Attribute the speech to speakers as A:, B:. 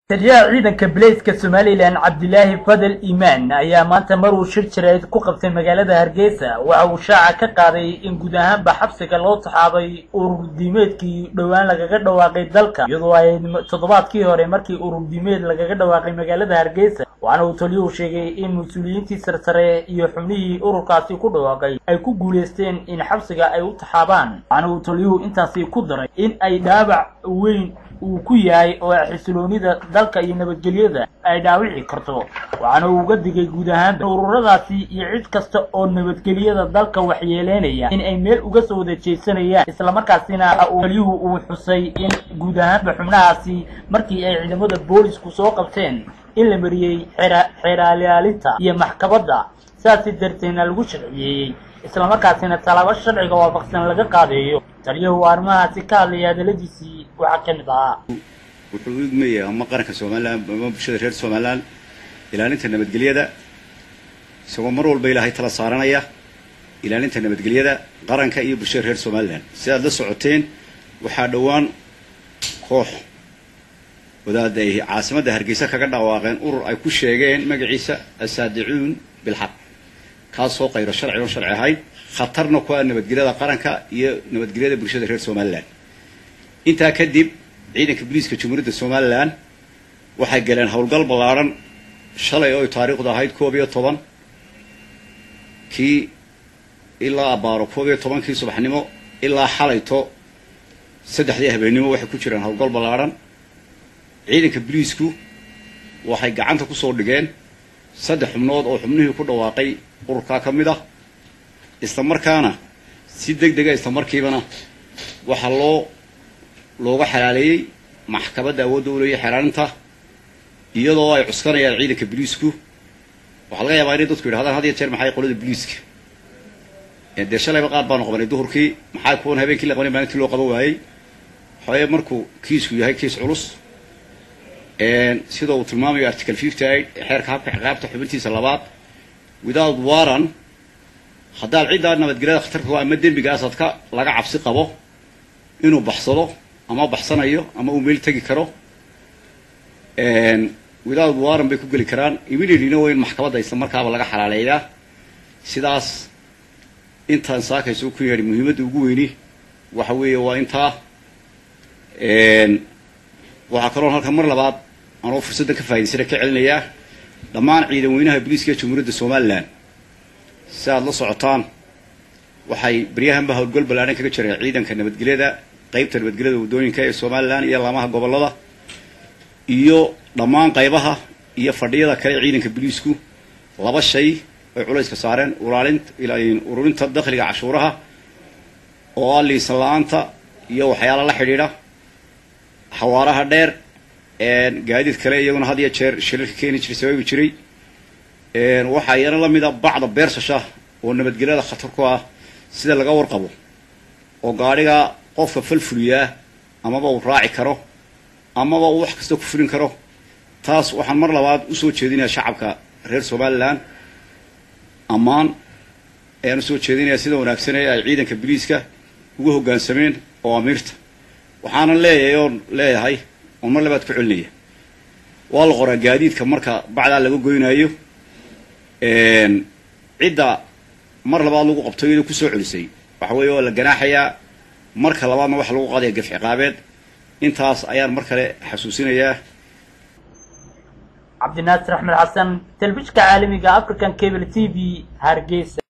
A: taliyaha ciidanka bilayska somalilan cabdilaahi fadel iimaan ayaa maanta maruu shir jireed ku qabtay magaalada hargeysa waxa uu shaaca ka qaaday in guud ahaanba xabsiga loo taxaabay ururdiimeedkii dhowaan lagaga dhawaaqay dalka iyadoo ay toddobaadkii hore markii ururdiimeed lagaga dhawaaqay magaalada hargeysa waxaana uu taliyuhu sheegay in mas-uuliyiintii sarsare iyo xubnihii ururkaasi ku dhawaaqay ay ku guulaysteen in xabsiga ay u taxaabaan waxaana uu taliyuhu intaasi ku daray in ay dhaabac weyn uu ku yahay oo xisiloonida dalka iyo nabadgelyada ay dhaawici karto waxaana uu uga digay guud ahaan ururadaasi iyo cid kasta oo nabadgelyada dalka waxyeeleynaya in ay meel uga soo wada jeesanayaan islamarkaasina uu taliyuhu uu xusay in guud ahaanba xubnahaasi markii ay ciidamada boolisku soo qabteen in la mariyey xeeraalaalinta iyo maxkamadda saasi darteedna lagu sharciyeeyey islamarkaasina talaabo sharciga waafaqsan laga qaadeeyo taliyahu arrimahaasi ka hadlaya hadaladiisii waxaa ka mid ahaa
B: wuxuu u idmaya ama qaranka somalilan ama bulshada reer somalilan ilaalinta nabadgelyada isagoo mar walba ilaahay tala saaranaya ilaalinta nabadgelyada qaranka iyo bulshada reer somalilan sidaad la socoteen waxaa dhowaan koox wadaada ay caasimadda hargeysa kaga dhawaaqeen urur ay ku sheegeen magaciisa asaadicuun bilxaq kaasoo qayro sharci oon sharci ahayn khatarna ku ah nabadgelyada qaranka iyo nabadgelyada bulshada reer somalilan intaa kadib ciidanka booliiska jamhuuriyadda somalilan waxay galeen howlgal ballaadhan shalay oo ay taariikhdu ahayd koob iyo toban kii ilaa abaaro koob iyo tobankii subaxnimo ilaa xalayto saddexdii habeennimo waxay ku jiraan howlgal ballaadhan ciidanka booliisku waxay gacanta kusoo dhigeen saddex xubnood oo xubnihii ku dhawaaqay ururkaa ka mid ah isla markaana si deg dega isla markiibana waxaa loo looga xalaaleeyey maxkamadda awoodda u leeya xeraaninta iyadoo ay cuskanayaan ciidanka boliisku waxaa laga yaabaa inay dadku yidhahdaan had iyo jeer maxay qolada boliiska dee shalayba qaar baanu qabanay duhurkii maxaa kuwan habeenkii la qabanay maalintii loo qaban waayey waxaweye markuu kiisku yahay kiis culus sida uu tilmaamayo article fifty eight xeerka habka ciqaabta xubintiisa labaad without waran haddaad ciddaa nabadgelyada khatarka ama dembigaasaad ka laga cabsi qabo inuu baxsado ama baxsanayo ama uu meel tegi karo without waran bay ku geli karaan immediatelyna waa in maxkamadda isla markaaba laga xalaaleeyaa sidaas intaan saakayso ku yeedhi muhiimadda ugu weyni waxa weeye waa intaa waxaa kaloon halkan mar labaad anoo fursaddan ka faa'idaysana ka celinayaa dhammaan ciidan weynaha booliiska jamhuuriyadda somalilan si aad la socotaan waxay baryahanba howlgal ballaadhan kaga jireen ciidanka nabadgelyada qaybta nabadgelyada waddooyinka ee somalilan iyo laamaha gobollada iyo dhammaan qaybaha iyo fadhiyada kale ee ciidanka booliisku laba shay ay culayska saareen ulaalin ururinta dakhliga cashuuraha oo ah liisan la-aanta iyo waxyaala la xidhiidha xawaaraha dheer gaadiid kale iyaguna had iyo jeer shilalka keeni jiray sababi jiray waxaa iyana la mida bacda beersasha oo nabadgelyada khatar ku ah sida laga warqabo oo gaadhiga qofka falfuliyaa amaba uu raaci karo amaba uu wax kasta ku fulin karo taas waxaan mar labaad usoo jeedinayaa shacabka reer somalilan ammaan ayaan usoo jeedinayaa sida wanaagsanee ay ciidanka biliiska ugu hoggaansameen oo amiirta waxaanan leeyahay oon leeyahay oon mar labaad ku celinaya waa la qoraa gaadiidka marka bacdaa laga goynaayo cidda mar labaad lagu qabto iyadoo kusoo celisay waxa weeye waa la ganaaxayaa marka labaadna waxa lagu qaadaya gaf ciqaabeed intaas ayaan mar kale xasuusinayaa
A: cabdinaasir axmed xasan telefishka caalamiga african cable t v hargeysa